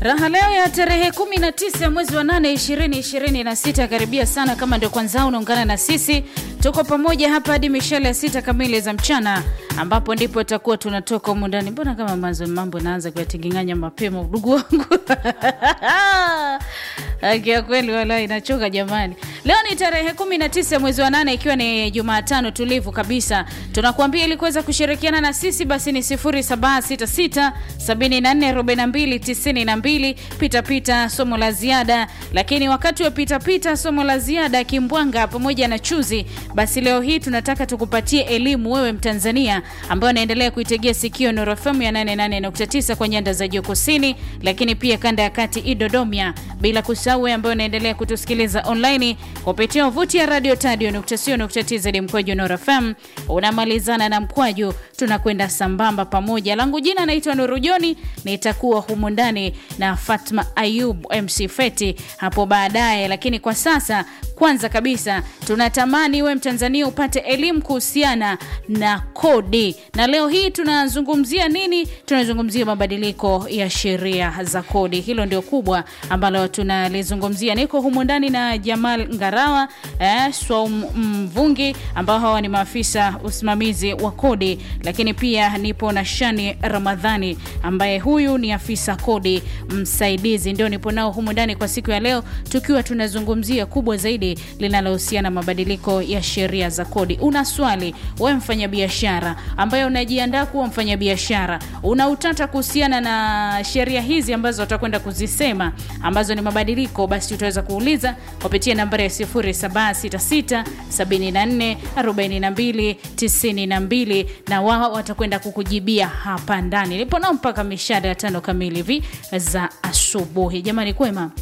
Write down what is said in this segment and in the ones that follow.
Raha leo ya tarehe 19 mwezi wa 8 2026 karibia sana. Kama ndio kwanza unaungana na sisi, tuko pamoja hapa hadi mishale ya sita kamili za mchana, ambapo ndipo tutakuwa tunatoka humu ndani. Mbona kama manzo mambo naanza kuyatinginganya mapema, udugu wangu Akia kweli wala inachoka jamani. Leo ni tarehe 19 mwezi wa 8 ikiwa ni Jumatano tulivu kabisa. Tunakuambia ili kuweza kushirikiana na sisi basi ni 0766 7442 92 pita pita somo la ziada. Lakini wakati wa pita pita somo la ziada kimbwanga pamoja na chuzi, basi leo hii tunataka tukupatie elimu wewe Mtanzania ambaye unaendelea kuitegea sikio Nuru FM ya 88.9 kwa nyanda za juu kusini, lakini pia kanda ya kati Idodomia, bila kusahau wewe ambaye unaendelea kutusikiliza online kupitia wavuti ya radio tadio.co.tz mkwaju Nuru FM. Unamalizana na mkwaju, tunakwenda sambamba pamoja. Langu jina naitwa Nuru Joni, nitakuwa humu ndani na Fatma Ayub MC Feti hapo baadaye, lakini kwa sasa kwanza kabisa tunatamani we Mtanzania upate elimu kuhusiana na kodi, na leo hii tunazungumzia nini? Tunazungumzia mabadiliko ya sheria za kodi. Hilo ndio kubwa ambalo tunalizungumzia. Niko humu ndani na Jamal Ngarawa eh, Swaum Mvungi ambao hawa ni maafisa usimamizi wa kodi, lakini pia nipo na Shani Ramadhani ambaye huyu ni afisa kodi msaidizi, ndio nipo nao humu ndani kwa siku ya leo, tukiwa tunazungumzia kubwa zaidi linalohusiana na mabadiliko ya sheria za kodi. Una swali wewe mfanyabiashara ambaye unajiandaa kuwa mfanyabiashara, una utata kuhusiana na sheria hizi ambazo utakwenda kuzisema ambazo ni mabadiliko, basi utaweza kuuliza kupitia nambari ya 0766 74 42 92 na wao watakwenda kukujibia hapa ndani. Nipo nao mpaka mishada ya tano kamili hivi za asubuhi. Jamani, kwema?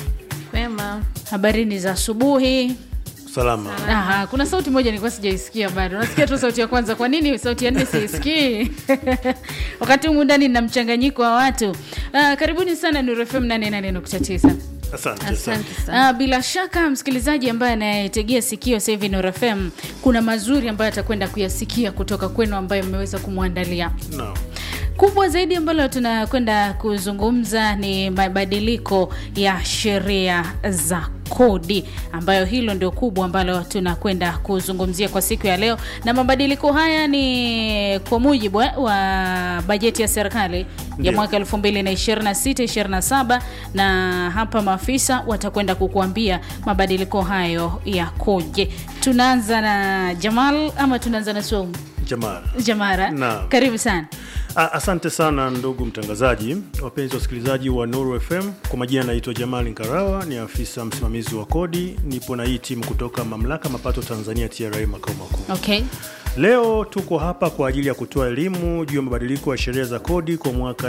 Wema. Habarini za asubuhi. Salama. Aha, kuna sauti moja nilikuwa sijaisikia bado. Nasikia tu sauti ya kwanza. Kwa nini sauti ya nne siisikii? Wakati humu ndani na mchanganyiko wa watu. Ah, karibuni sana Nuru FM 88.9. Asante sana. Asante sana. Ah, bila shaka msikilizaji ambaye anayetegea sikio sasa hivi Nuru FM, kuna mazuri ambayo atakwenda kuyasikia kutoka kwenu ambayo mmeweza kumwandalia. No. Kubwa zaidi ambalo tunakwenda kuzungumza ni mabadiliko ya sheria za kodi, ambayo hilo ndio kubwa ambalo tunakwenda kuzungumzia kwa siku ya leo, na mabadiliko haya ni kwa mujibu wa bajeti ya serikali ya Ndio. mwaka 2026 27, na hapa maafisa watakwenda kukuambia mabadiliko hayo yakoje. Tunaanza na Jamal ama tunaanza na Soum? Jamal. Jamara, Naam. karibu sana. A- Asante sana ndugu mtangazaji, wapenzi wasikilizaji wa Nuru FM. Kwa majina naitwa Jamal Nkarawa, ni afisa msimamizi wa kodi. Nipo na hii timu kutoka mamlaka mapato Tanzania TRA makao makuu. Okay. Leo tuko hapa kwa ajili ya kutoa elimu juu ya mabadiliko ya sheria za kodi kwa mwaka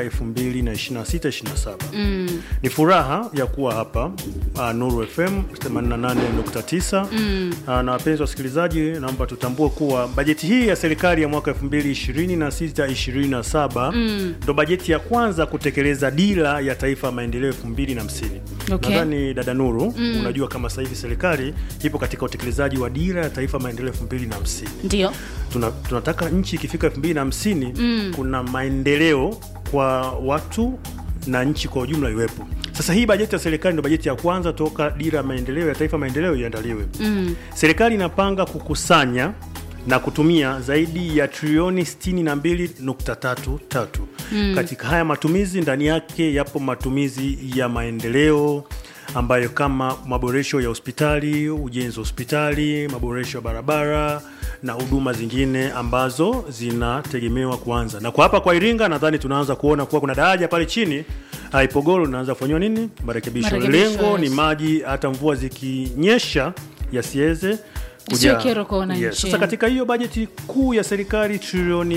2026-27. Mm. Ni furaha ya kuwa hapa uh, Nuru FM 88.9. Mm. Uh, na wapenzi wasikilizaji, naomba tutambue kuwa bajeti hii ya serikali ya mwaka 2026-27 mm. ndo bajeti ya kwanza kutekeleza dira ya taifa ya maendeleo 2050. Okay. Nadhani dada Nuru, mm. unajua kama sasa hivi serikali ipo katika utekelezaji wa dira ya taifa ya maendeleo 2050 Ndio. tuna, tunataka nchi ikifika 2050 mm. kuna maendeleo kwa watu na nchi kwa ujumla iwepo. Sasa hii bajeti ya serikali ndio bajeti ya kwanza toka dira ya maendeleo ya taifa maendeleo iandaliwe. Mm. Serikali inapanga kukusanya na kutumia zaidi ya trilioni 62.33 mm. katika haya matumizi. Ndani yake yapo matumizi ya maendeleo ambayo kama maboresho ya hospitali, ujenzi wa hospitali, maboresho ya barabara na huduma zingine ambazo zinategemewa kuanza. Na kwa hapa kwa Iringa nadhani tunaanza kuona kuwa kuna daraja pale chini ah, Ipogoro linaanza kufanyiwa nini marekebisho. Marekebisho, Lengo ni yes. maji hata mvua zikinyesha yasiweze Isiwe kujaa. kero kwa wananchi. Yes. Sasa katika hiyo bajeti kuu ya serikali trilioni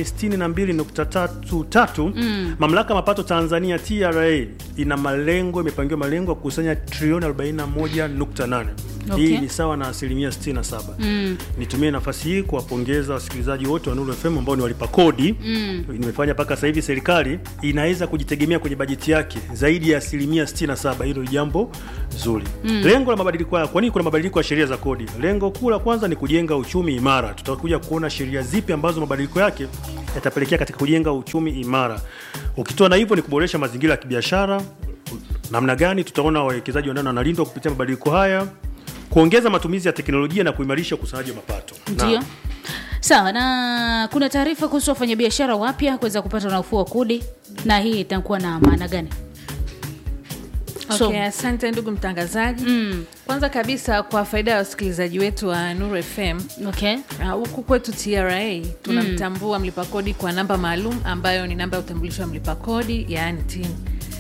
62.33 mm. mamlaka ya mapato Tanzania TRA ina malengo, imepangiwa malengo ya kukusanya trilioni 41.8. Okay. Hii ni sawa na asilimia 67. Mm. Nitumie nafasi hii kuwapongeza wasikilizaji wote wa Nuru FM ambao ni walipa kodi. Mm. Nimefanya mpaka sasa hivi serikali inaweza kujitegemea kwenye bajeti yake zaidi ya asilimia 67. Hilo ni jambo zuri. Mm. Lengo la mabadiliko haya, kwa nini kuna mabadiliko ya sheria za kodi? Lengo kuu la kwanza ni kujenga uchumi imara. Tutakuja kuona sheria zipi ambazo mabadiliko yake yatapelekea katika kujenga uchumi imara. Ukitoa na hivyo ni kuboresha mazingira ya kibiashara, namna gani tutaona wawekezaji wa ndani wanalindwa kupitia mabadiliko haya, kuongeza matumizi ya teknolojia na kuimarisha ukusanyaji wa mapato. Ndio. Naam. Sawa, na kuna taarifa kuhusu wafanyabiashara wapya kuweza kupata nafuu wa kodi, na hii itakuwa na maana gani? So- Okay, asante ndugu mtangazaji. Mm, Kwanza kabisa kwa faida ya wasikilizaji wetu wa Nuru FM okay. uh, huku kwetu TRA tunamtambua mlipa kodi kwa namba maalum ambayo ni namba ya utambulisho wa mlipa kodi yaani TIN.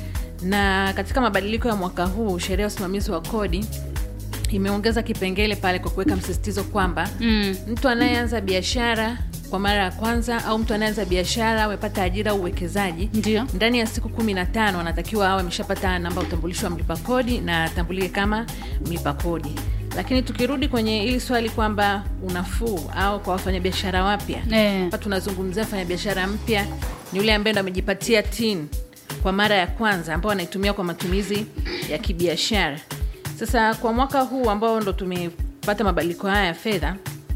Na katika mabadiliko ya mwaka huu sheria ya usimamizi wa kodi imeongeza kipengele pale kwa kuweka msisitizo kwamba Mm, mtu anayeanza biashara kwa mara ya kwanza au mtu anayeanza biashara amepata ajira au uwekezaji ndio. ndani ya siku kumi na tano anatakiwa awe ameshapata namba ya utambulisho wa mlipa kodi na atambulike kama mlipa kodi. Lakini tukirudi kwenye hili swali kwamba unafuu au kwa wafanyabiashara wapya Eh, hapa tunazungumzia mfanyabiashara mpya ni yule ambaye ndo amejipatia tin kwa mara ya kwanza ambao anaitumia kwa matumizi ya kibiashara. Sasa kwa mwaka huu ambao ndo tumepata mabadiliko haya ya fedha,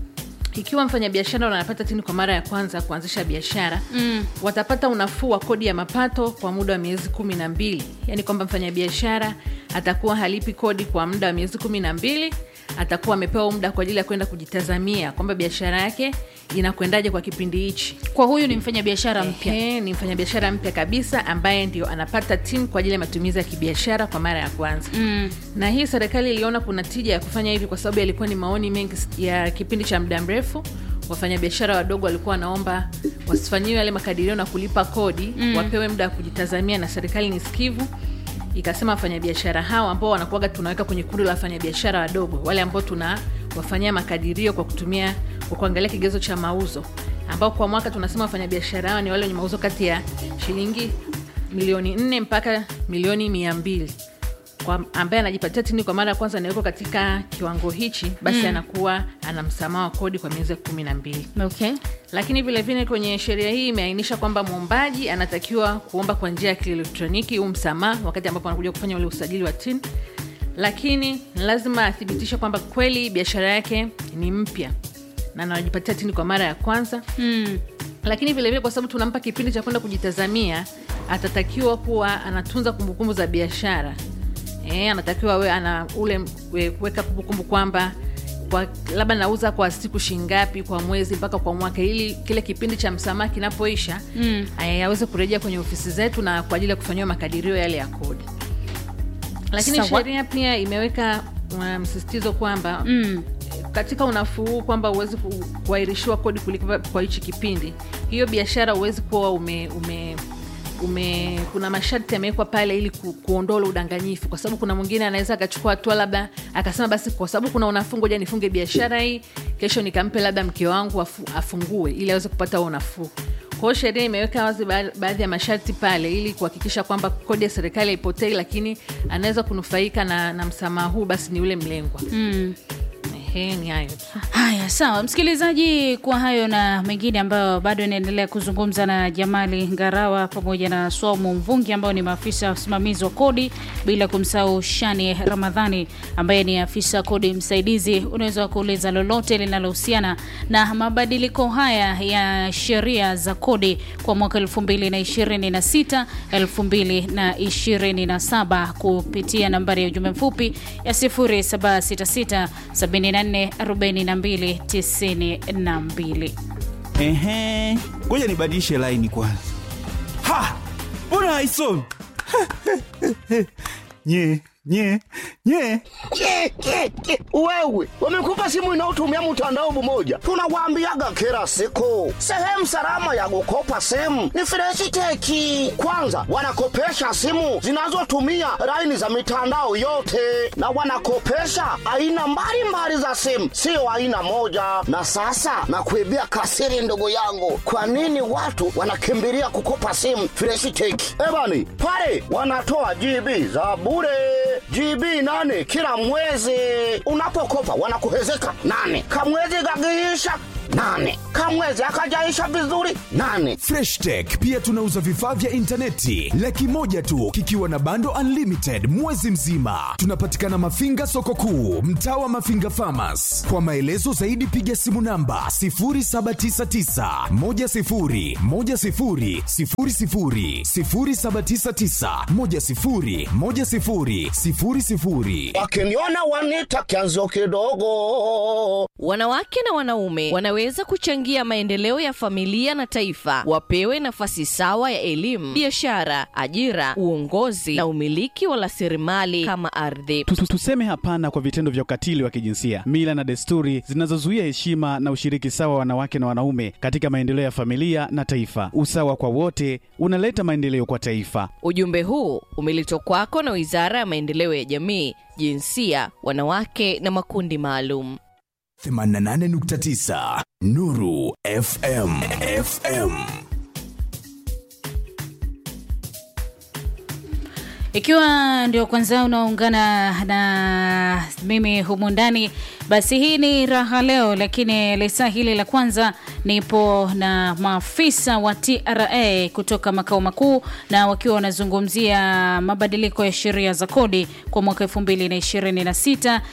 ikiwa mfanyabiashara anapata tini kwa mara ya kwanza kuanzisha biashara mm, watapata unafuu wa kodi ya mapato kwa muda wa miezi kumi na mbili yaani kwamba mfanyabiashara atakuwa halipi kodi kwa muda wa miezi kumi na mbili atakuwa amepewa muda kwa ajili ya kwenda kujitazamia kwamba biashara yake inakwendaje kwa kipindi hichi kwa huyu ni mfanyabiashara mpya. Ehe, ni mfanyabiashara mpya kabisa ambaye ndio anapata tin kwa ajili ya matumizi ya kibiashara kwa mara ya kwanza Mm, na hii serikali iliona kuna tija ya kufanya hivi kwa sababu yalikuwa ni maoni mengi ya kipindi cha muda mrefu wafanyabiashara wadogo walikuwa wanaomba wasifanyiwe yale makadirio na kulipa kodi mm. wapewe muda wa kujitazamia na serikali ni sikivu ikasema wafanyabiashara hao ambao wanakuaga tunaweka kwenye kundi la wafanyabiashara wadogo wale ambao tuna wafanyia makadirio kwa kutumia kwa kuangalia kigezo cha mauzo ambao kwa mwaka tunasema wafanyabiashara hao ni wale wenye mauzo kati ya shilingi milioni nne mpaka milioni mia mbili kwa ambaye anajipatia tini kwa mara ya kwanza anawekwa katika kiwango hichi basi mm. anakuwa ana msamaha wa kodi kwa miezi kumi na mbili okay. lakini vilevile kwenye sheria hii imeainisha kwamba mwombaji anatakiwa kuomba kwa njia ya kielektroniki huu msamaha wakati ambapo anakuja kufanya ule usajili wa tin lakini lazima athibitishe kwamba kweli biashara yake ni mpya na anajipatia tini kwa mara ya kwanza Mm, lakini vilevile kwa sababu tunampa kipindi cha kwenda kujitazamia atatakiwa kuwa anatunza kumbukumbu za biashara e, anatakiwa we ana ule we- kuweka kumbukumbu kwamba kwa labda nauza kwa siku shingapi kwa mwezi mpaka kwa mwaka ili kile kipindi cha msamaha kinapoisha mm, eh, aweze kurejea kwenye ofisi zetu na kwa ajili ya kufanyiwa makadirio yale ya kodi lakini Sawa. sheria pia imeweka uh, msisitizo kwamba mm, katika unafuu huu kwamba huwezi ku- kuahirishiwa kodi kulipa kwa hichi kipindi hiyo biashara huwezi kuwa ume, ume ume kuna masharti yamewekwa pale ili ku, kuondoa ule udanganyifu kwa sababu kuna mwingine anaweza akachukua hatua labda akasema basi kwa sababu kuna unafuu ngoja nifunge biashara hii kesho nikampe labda mke wangu afu, afungue ili aweze kupata huo unafuu kwa hiyo sheria imeweka wazi ba- baadhi ya masharti pale ili kuhakikisha kwamba kodi ya serikali haipotei lakini anaweza kunufaika na, na msamaha huu basi ni yule mlengwa mm. Ehe, ni hayo tu. Haya, sawa msikilizaji, kwa hayo na mengine ambayo bado inaendelea kuzungumza na Jamali Ngarawa pamoja na Swaumu Mvungi ambao ni maafisa wa usimamizi wa kodi, bila kumsahau Shani Ramadhani ambaye ni afisa kodi msaidizi. Unaweza kuuliza lolote linalohusiana na mabadiliko haya ya sheria za kodi kwa mwaka 2026 2027 kupitia nambari ya ujumbe mfupi ya 0766 74 42 92. Ehe, ngoja nibadilishe laini kwanza. Ha, mbona haisomi? nye nye nye Ke, ke, ke. Wewe wamekupa simu inayotumia mtandao mmoja, tunawaambiaga kila siku, sehemu salama ya kukopa simu ni Freshiteki. Kwanza wanakopesha simu zinazotumia laini za mitandao yote, na wanakopesha aina mbalimbali za simu, sio aina moja. Na sasa nakuibia kasiri, ndugu yangu, kwa nini watu wanakimbilia kukopa simu Freshiteki? Ebani pale wanatoa GB za bure GB nane kila mwezi. Unapokopa wanakuhezeka nane, kamwezi kakiisha nane kamwezi akajaisha vizuri nane Fresh Tech pia tunauza vifaa vya intaneti laki moja tu kikiwa na bando unlimited mwezi mzima. Tunapatikana Mafinga soko kuu, mtaa wa Mafinga Farmers. Kwa maelezo zaidi piga simu namba 0799 10 10 00 0799 10 10 00. wakiniona wanita kianzo kidogo Wanawake na wanaume wanaweza kuchangia maendeleo ya familia na taifa. Wapewe nafasi sawa ya elimu, biashara, ajira, uongozi na umiliki wa rasilimali kama ardhi. Tu- tu- Tuseme hapana kwa vitendo vya ukatili wa kijinsia, mila na desturi zinazozuia heshima na ushiriki sawa wa wanawake na wanaume katika maendeleo ya familia na taifa. Usawa kwa wote unaleta maendeleo kwa taifa. Ujumbe huu umeletwa kwako na Wizara ya Maendeleo ya Jamii, Jinsia, Wanawake na Makundi Maalum. 88.9 Nuru FM FM Ikiwa ndio kwanza unaungana na mimi humu ndani, basi hii ni raha leo, lakini lisaa hili la kwanza nipo na maafisa wa TRA kutoka makao makuu, na wakiwa wanazungumzia mabadiliko ya sheria za kodi kwa mwaka 2026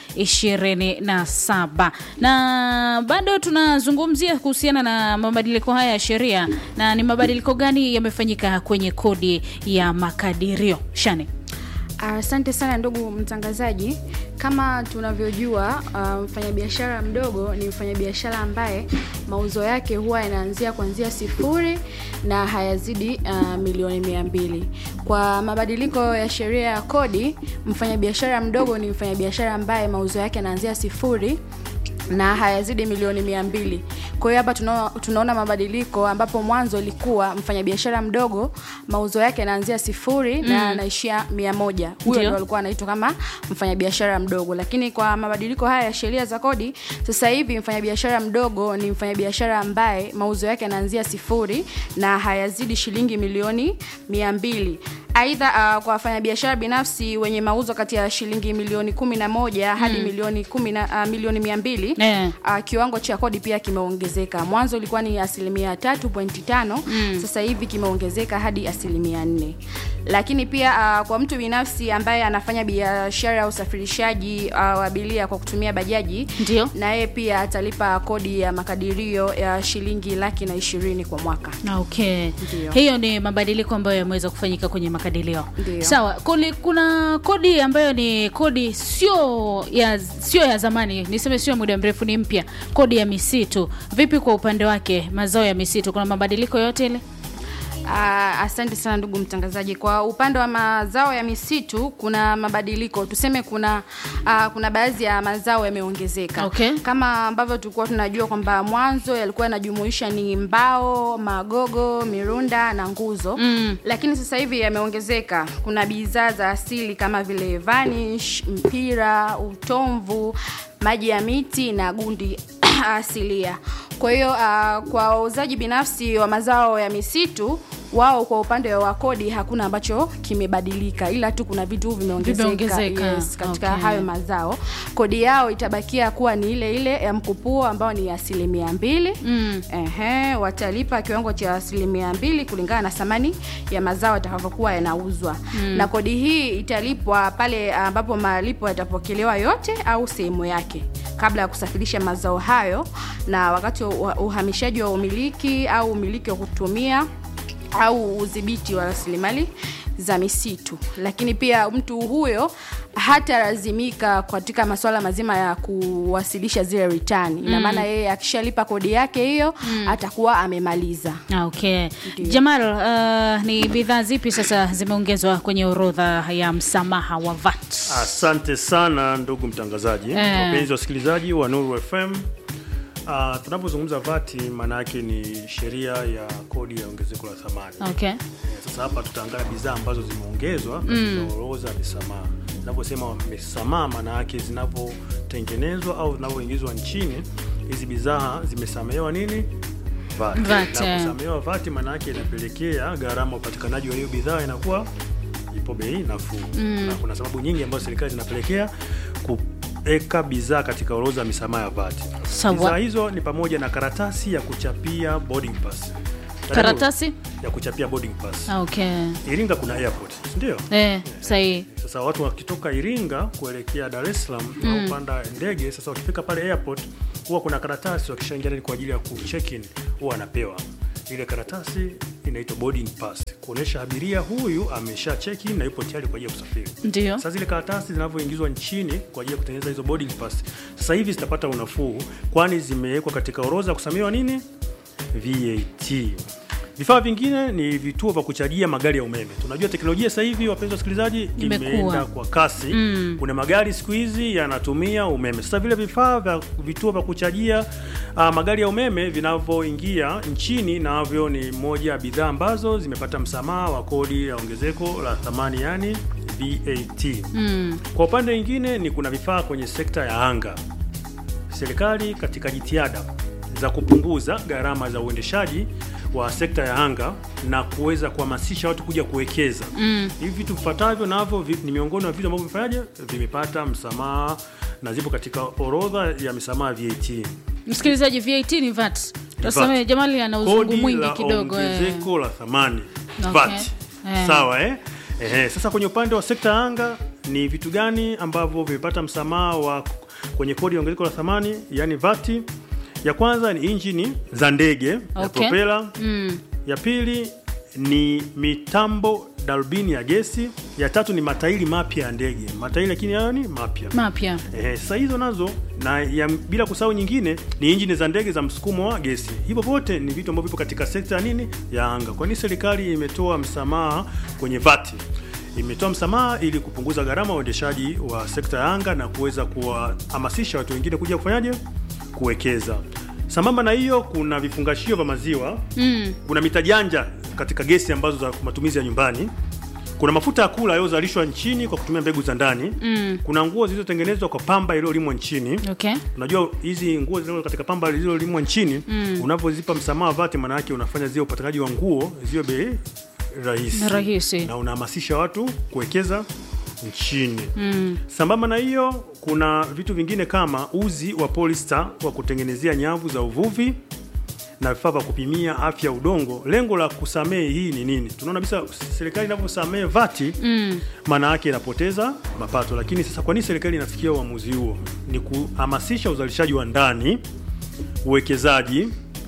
27, na bado tunazungumzia kuhusiana na mabadiliko haya ya sheria, na ni mabadiliko gani yamefanyika kwenye kodi ya makadirio Shani? Asante sana ndugu mtangazaji. Kama tunavyojua, uh, mfanyabiashara mdogo ni mfanyabiashara ambaye mauzo yake huwa yanaanzia kuanzia sifuri na hayazidi uh, milioni mia mbili. Kwa mabadiliko ya sheria ya kodi, mfanyabiashara mdogo ni mfanyabiashara ambaye mauzo yake yanaanzia sifuri na hayazidi milioni mia mbili. Kwa hiyo hapa tunaona, tunaona mabadiliko ambapo mwanzo ilikuwa mfanyabiashara mdogo mauzo yake yanaanzia sifuri mm. na anaishia mia moja. Huyo Ndio. ndo alikuwa anaitwa kama mfanyabiashara mdogo, lakini kwa mabadiliko haya ya sheria za kodi, sasa hivi mfanyabiashara mdogo ni mfanyabiashara ambaye mauzo yake yanaanzia sifuri na hayazidi shilingi milioni mia mbili. Aidha, uh, kwa wafanyabiashara binafsi wenye mauzo kati ya shilingi milioni kumi na moja hadi milioni kumi na uh, milioni mia mbili Eh. uh, kiwango cha kodi pia kimeongezeka. Mwanzo ilikuwa ni asilimia tatu pointi tano mm. sasa hivi kimeongezeka hadi asilimia nne. Lakini pia uh, kwa mtu binafsi ambaye anafanya biashara ya usafirishaji uh, wa abiria kwa kutumia bajaji, Ndio. na yeye pia atalipa kodi ya makadirio ya shilingi laki na ishirini kwa mwaka. Okay. Ndio. Hiyo ni mabadiliko ambayo yameweza kufanyika kwenye makadirio. Ndio. Sawa, kuli, kuna kodi ambayo ni kodi sio ya sio ya zamani, niseme sio muda mrefu, ni mpya, kodi ya misitu. Vipi kwa upande wake mazao ya misitu, kuna mabadiliko yote ile? Uh, asante sana ndugu mtangazaji. Kwa upande wa mazao ya misitu kuna mabadiliko, tuseme kuna uh, kuna baadhi ya mazao yameongezeka Okay. kama ambavyo tulikuwa tunajua kwamba mwanzo yalikuwa yanajumuisha ni mbao, magogo, mirunda na nguzo mm. Lakini sasa hivi yameongezeka. Kuna bidhaa za asili kama vile vanish, mpira, utomvu, maji ya miti na gundi asilia. Kwa hiyo uh, kwa wauzaji binafsi wa mazao ya misitu wao kwa upande wa kodi hakuna ambacho kimebadilika, ila tu kuna vitu vimeongezeka Vimeongezeka. yes, katika Okay. hayo mazao. Kodi yao itabakia kuwa ni ile ile ya mkupuo ambao ni asilimia mbili. Mm. Ehe, watalipa kiwango cha asilimia mbili kulingana na thamani ya mazao yatakavyokuwa yanauzwa mm. na kodi hii italipwa pale ambapo malipo yatapokelewa yote au sehemu yake kabla ya kusafirisha mazao hayo na wakati wa uhamishaji wa umiliki au umiliki wa kutumia au udhibiti wa rasilimali za misitu. Lakini pia mtu huyo hatalazimika katika masuala mazima ya kuwasilisha zile return. Ina maana yeye akishalipa kodi yake hiyo atakuwa amemaliza. Ah, Okay. Ndio. Jamal, uh, ni bidhaa zipi sasa zimeongezwa kwenye orodha ya msamaha wa VAT? Asante sana ndugu mtangazaji, Eh. wapenzi wasikilizaji wa Nuru FM. Uh, tunapozungumza vati maana yake ni sheria ya kodi ya ongezeko la thamani. Okay. Eh, Sasa hapa tutaangalia bidhaa ambazo zimeongezwa katika orodha ya misamaha. Tunaposema misamaha, maana yake zinavyotengenezwa au zinavyoingizwa nchini, hizi bidhaa zimesamehewa nini? VAT. VAT, Na eh. kusamehewa VAT maana yake inapelekea gharama ya upatikanaji wa hiyo bidhaa inakuwa ipo bei nafuu. Na kuna sababu nyingi ambazo serikali zinapelekea kuweka bidhaa katika orodha ya misamaha ya VAT. Sawa. Bidhaa hizo ni pamoja na karatasi ya kuchapia boarding pass. Karatasi? ya kuchapia boarding pass. Ah, okay. Iringa kuna airport, si ndio? Eh, sahihi. Sasa watu wakitoka Iringa kuelekea Dar es Salaam Mm. au panda ndege, sasa wakifika pale airport huwa kuna karatasi wakishaingia ndani kwa ajili ya kucheck in, huwa anapewa ile karatasi inaitwa boarding pass, kuonesha abiria huyu amesha check in na yupo tayari kwa ajili ya kusafiri. Ndio. Sasa zile karatasi zinavyoingizwa nchini kwa ajili ya kutengeneza hizo boarding pass, sasa hivi zitapata unafuu, kwani zimewekwa katika orodha ya kusamehewa nini VAT. Vifaa vingine ni vituo vya kuchajia magari ya umeme. Tunajua teknolojia sasa hivi, wapenzi wasikilizaji, Imekuwa. imeenda kwa kasi. Mm. Kuna magari siku hizi yanatumia umeme. Sasa vile vifaa vya vituo vya kuchajia uh, magari ya umeme vinavyoingia nchini, navyo ni moja ya bidhaa ambazo zimepata msamaha wa kodi ya ongezeko la thamani, yani VAT. Mm. Kwa upande mwingine ni kuna vifaa kwenye sekta ya anga. Serikali katika jitihada za kupunguza gharama za uendeshaji wa sekta ya anga na kuweza kuhamasisha watu kuja kuwekeza. Mm. Hivi vitu vifuatavyo navyo vi- ni miongoni mwa vitu ambavyo vimefanyaje vimepata msamaha na zipo katika orodha ya misamaha VAT. Msikilizaji, VAT ni VAT. Tusamehe, Jamali ana uzungu Kodi mwingi la kidogo. eh. ongezeko la thamani Okay. VAT. Eh. Sawa eh? Ehe, sasa kwenye upande wa sekta ya anga ni vitu gani ambavyo vimepata msamaha wa kwenye kodi ya ongezeko la thamani yani VAT? Ya kwanza ni injini za ndege ya Okay. propela. Mm. Ya pili ni mitambo darubini ya gesi. Ya tatu ni matairi mapya ya ndege, matairi lakini hayo ni mapya. Mapya. Eh, sasa hizo nazo na ya, bila kusahau nyingine ni injini za ndege za msukumo wa gesi. Hivyo vyote ni vitu ambavyo vipo katika sekta ya nini ya anga. Kwa nini serikali imetoa msamaha kwenye VAT? Imetoa msamaha ili kupunguza gharama ya uendeshaji wa sekta ya anga na kuweza kuwahamasisha watu wengine kuja kufanyaje, kuwekeza. Sambamba na hiyo, kuna vifungashio vya maziwa Mm. kuna mita janja katika gesi ambazo za matumizi ya nyumbani. Kuna mafuta ya kula yaliyozalishwa nchini kwa kutumia mbegu za ndani. Mm. Kuna nguo zilizotengenezwa kwa pamba iliyolimwa nchini. Okay. Unajua hizi nguo zilizo katika pamba zilizolimwa nchini, Mm. unapozipa msamaha VAT, maana yake unafanya zile upatikanaji wa nguo ziwe bei rahisi, Rahisi. na unahamasisha watu kuwekeza nchini. Mm. Sambamba na hiyo, kuna vitu vingine kama uzi wa polyester wa kutengenezea nyavu za uvuvi na vifaa vya kupimia afya ya udongo. Lengo la kusamehe hii ni nini? Tunaona kabisa serikali inavyosamehe vati Mm. maana yake inapoteza mapato. Lakini sasa, kwa nini serikali inafikia uamuzi huo? Ni kuhamasisha uzalishaji wa ndani, uwekezaji,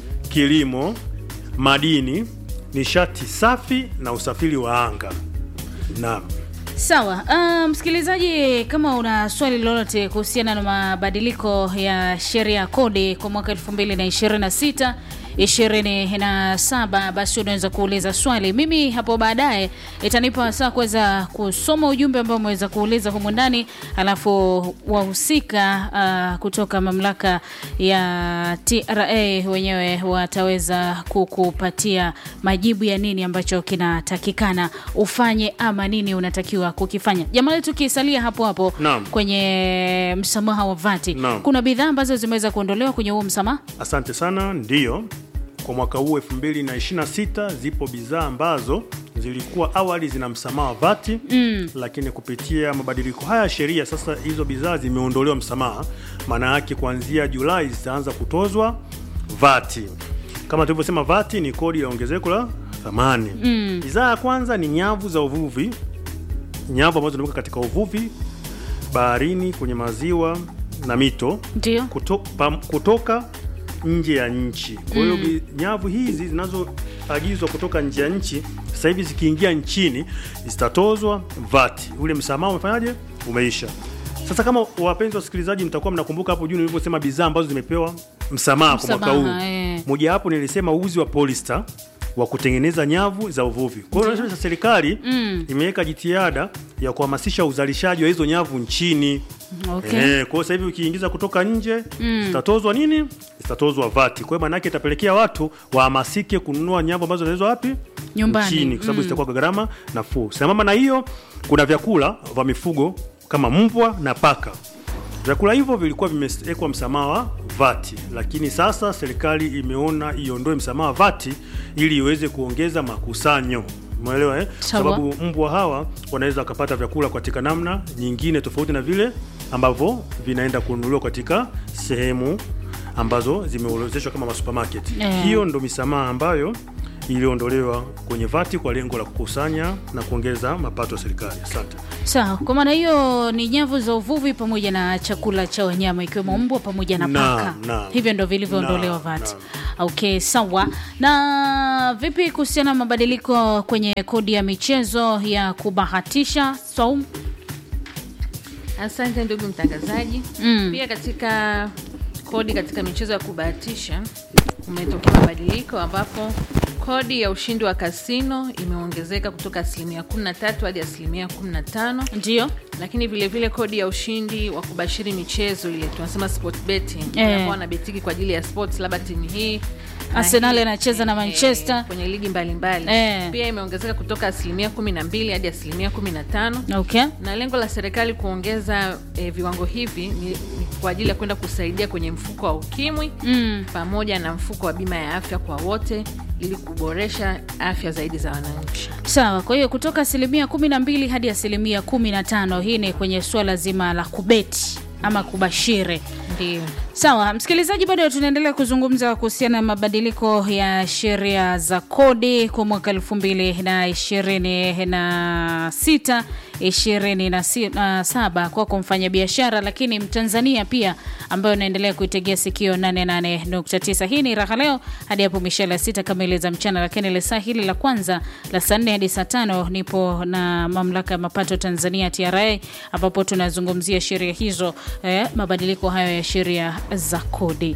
kilimo, madini, nishati safi na usafiri wa anga. Naam. Sawa. Uh, msikilizaji, kama una swali lolote kuhusiana na mabadiliko ya sheria ya kodi kwa mwaka 2026 27 basi unaweza kuuliza swali. Mimi hapo baadaye itanipa saa kuweza kusoma ujumbe ambao umeweza kuuliza humu ndani, alafu wahusika uh, kutoka mamlaka ya TRA wenyewe wataweza kukupatia majibu ya nini ambacho kinatakikana ufanye ama nini unatakiwa kukifanya. Jamani, tukisalia hapo hapo Naam. kwenye msamaha wa vati, Naam. kuna bidhaa ambazo zimeweza kuondolewa kwenye huo msamaha. Asante sana. Ndiyo, kwa mwaka huu 2026 zipo bidhaa ambazo zilikuwa awali zina msamaha wa vati Mm. lakini kupitia mabadiliko haya ya sheria sasa hizo bidhaa zimeondolewa msamaha. Maana yake kuanzia Julai zitaanza kutozwa vati. Kama tulivyosema, vati ni kodi ya ongezeko la thamani. Mm. Bidhaa ya kwanza ni nyavu za uvuvi, nyavu ambazo zinatumika katika uvuvi baharini, kwenye maziwa na mito Ndio. kuto, pam, kutoka nje ya nchi. Kwa hiyo Mm. bi- nyavu hizi zinazoagizwa kutoka nje ya nchi sasa hivi zikiingia nchini zitatozwa vati. Ule msamaha umefanyaje? Umeisha. Sasa kama wapenzi wasikilizaji, mtakuwa mnakumbuka hapo juu nilivyosema bidhaa ambazo zimepewa msamaha kwa mwaka huu, Msamaha, eh. mojawapo nilisema uzi wa polyester wa kutengeneza nyavu za uvuvi. Kwa hiyo sasa serikali Mm. imeweka jitihada ya kuhamasisha uzalishaji wa hizo nyavu nchini. Okay. Eh, kwa hiyo sasa hivi ukiingiza kutoka nje Mm. zitatozwa nini? Zitatozwa vati. Kwa hiyo maana yake itapelekea watu wahamasike kununua nyavu ambazo zinauzwa wapi? Nyumbani. Nchini, kwa sababu Mm. zitakuwa kwa gharama nafuu. Sambamba na hiyo, kuna vyakula vya mifugo kama mbwa na paka. Vyakula hivyo vilikuwa vimewekwa msamaha wa vati, lakini sasa serikali imeona iondoe msamaha wa vati ili iweze kuongeza makusanyo. Umeelewa eh? Sawa. Sababu mbwa hawa wanaweza wakapata vyakula katika namna nyingine tofauti na vile ambavyo vinaenda kununuliwa katika sehemu ambazo zimeorodheshwa kama masupermarket. Eh. Hiyo ndo misamaha ambayo iliondolewa kwenye vati kwa lengo la kukusanya na kuongeza mapato ya serikali. Asante. Sawa, kwa maana hiyo ni nyavu za uvuvi pamoja na chakula cha wanyama ikiwemo mbwa pamoja na Naam, paka. naam. Hivyo ndo vilivyoondolewa Naam, VAT. naam. Okay, sawa. Na vipi kuhusiana na mabadiliko kwenye kodi ya michezo ya kubahatisha Saum? Asante ndugu mtangazaji. Mm. Pia katika kodi katika michezo ya kubahatisha umetokea mabadiliko ambapo kodi ya ushindi wa kasino imeongezeka kutoka asilimia 13 hadi asilimia 15 Ndio. lakini vile vile kodi ya ushindi wa kubashiri michezo ile tunasema sport betting Eh. ambao wanabetiki kwa ajili ya sports labda timu hii na Arsenal hii, inacheza na eh, Manchester. kwenye ligi mbalimbali Eh. pia imeongezeka kutoka asilimia 12 hadi asilimia 15 Okay. na lengo la serikali kuongeza eh, viwango hivi ni, ni kwa ajili ya kwenda kusaidia kwenye mfuko wa ukimwi Mm. pamoja na mfuko wa bima ya afya kwa wote ili kuboresha afya zaidi za wananchi. Sawa, kwa hiyo kutoka asilimia 12 hadi asilimia 15, hii ni kwenye suala zima la kubeti ama kubashiri. Ndio. Sawa, msikilizaji, bado tunaendelea kuzungumza kuhusiana na mabadiliko ya sheria za kodi kwa mwaka elfu mbili na ishirini na sita ishirini na si- na saba kwako mfanyabiashara, lakini Mtanzania pia ambayo unaendelea kuitegea sikio 88.9. Hii ni Raha Leo hadi hapo mishale ya sita kamili za mchana, lakini ile saa hili la kwanza la saa nne hadi saa tano nipo na mamlaka ya mapato Tanzania TRA, ambapo tunazungumzia sheria hizo eh, mabadiliko hayo ya sheria za kodi.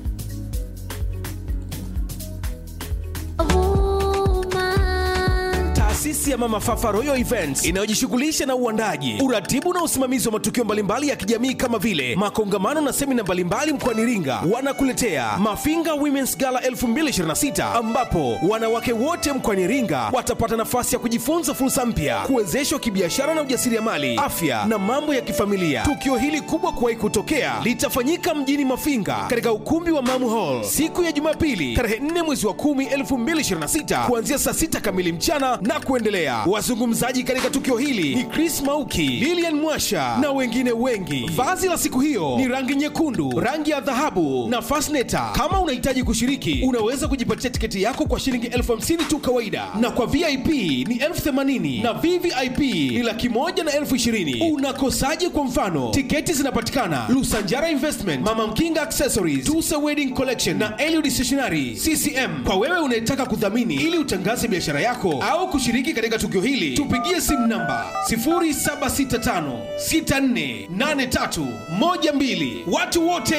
Taasisi ya Mama Fafa Royal Events inayojishughulisha na uandaji, uratibu na usimamizi wa matukio mbalimbali ya kijamii kama vile makongamano na semina mbalimbali mkoani Iringa, wanakuletea Mafinga Women's Gala 2026 ambapo wanawake wote mkoani Iringa watapata nafasi ya kujifunza fursa mpya, kuwezeshwa kibiashara na ujasiriamali, afya na mambo ya kifamilia. Tukio hili kubwa kuwahi kutokea litafanyika mjini Mafinga katika ukumbi wa Mamu Hall siku ya Jumapili tarehe 4 mwezi wa 10 2026 kuanzia saa 6 kamili mchana na kuendelea. Wazungumzaji katika tukio hili ni Chris Mauki, Lilian Mwasha na wengine wengi. Vazi la siku hiyo ni rangi nyekundu, rangi ya dhahabu na fasneta. Kama unahitaji kushiriki, unaweza kujipatia tiketi yako kwa shilingi elfu hamsini tu kawaida, na kwa VIP ni elfu themanini na VVIP ni laki moja na elfu ishirini. Unakosaje? Kwa mfano, tiketi zinapatikana Lusanjara Investment, Mama Mkinga Accessories, Tusa Wedding Collection na Eliud Stationery CCM. Kwa wewe unayetaka kudhamini ili utangaze biashara yako au kushiriki katika tukio hili, tupigie simu namba 0765648312. Watu wote